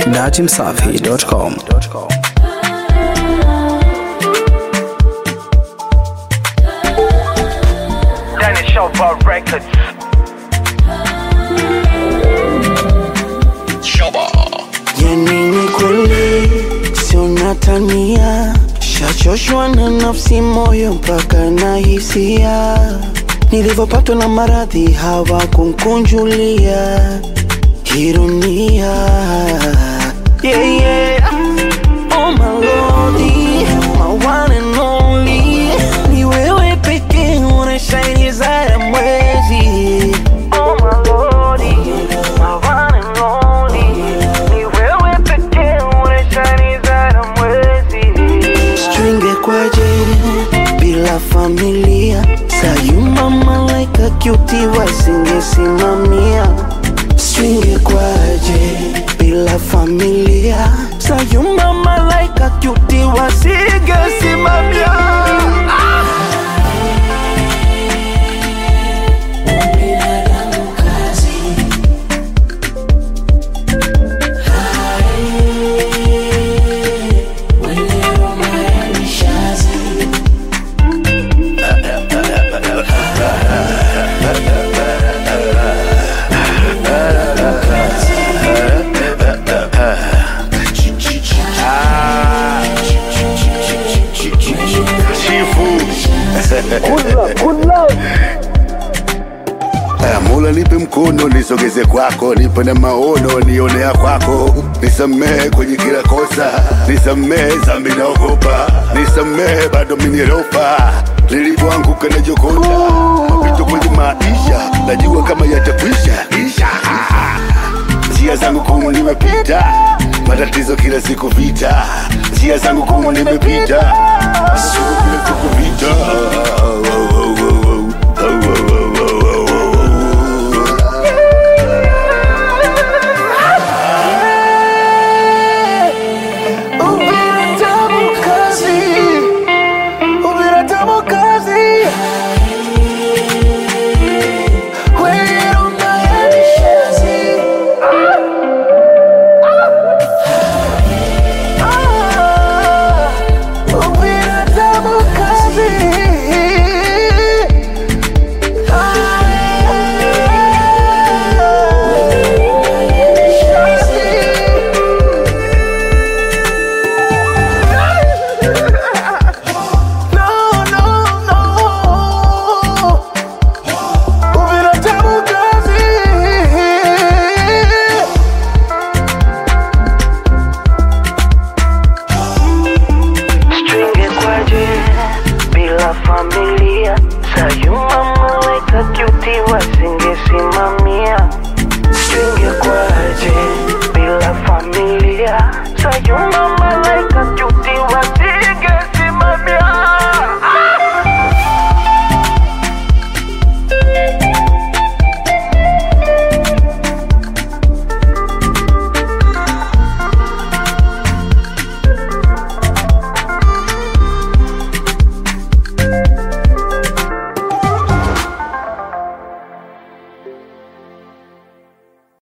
datimsafi.com. Danny Shova Records. Yani ni kweli sio natania, shachoshwa na nafsi, moyo mpaka na hisia. Nilivyopatwa na maradhi hawakunkunjulia ironia. Yeah, yeah. Oh my lordy, my one and only. Ni wewe pekee unashine zaidi ya mwezi. Oh my lordy, my one and only. Ni wewe pekee unashine zaidi ya mwezi. Stringe kwaje bila familia sayuma malaika kyuti wasingesimamia Stringe kwaje bila familia sayuma malaika kyuti wasingesimamia Aya, Mola nipe mkono nisogeze kwako, nipe na maono nionea kwako, nisamehe kwenye kila kosa, nisamehe zambi naogopa, nisamehe bado minirofa nilipoanguka na jokonda mapito kwenye maisha, najua kama yatakwisha isha njia zangu kumu nimepita, matatizo kila siku vita, njia zangu kumu nimepita, siku kila siku vita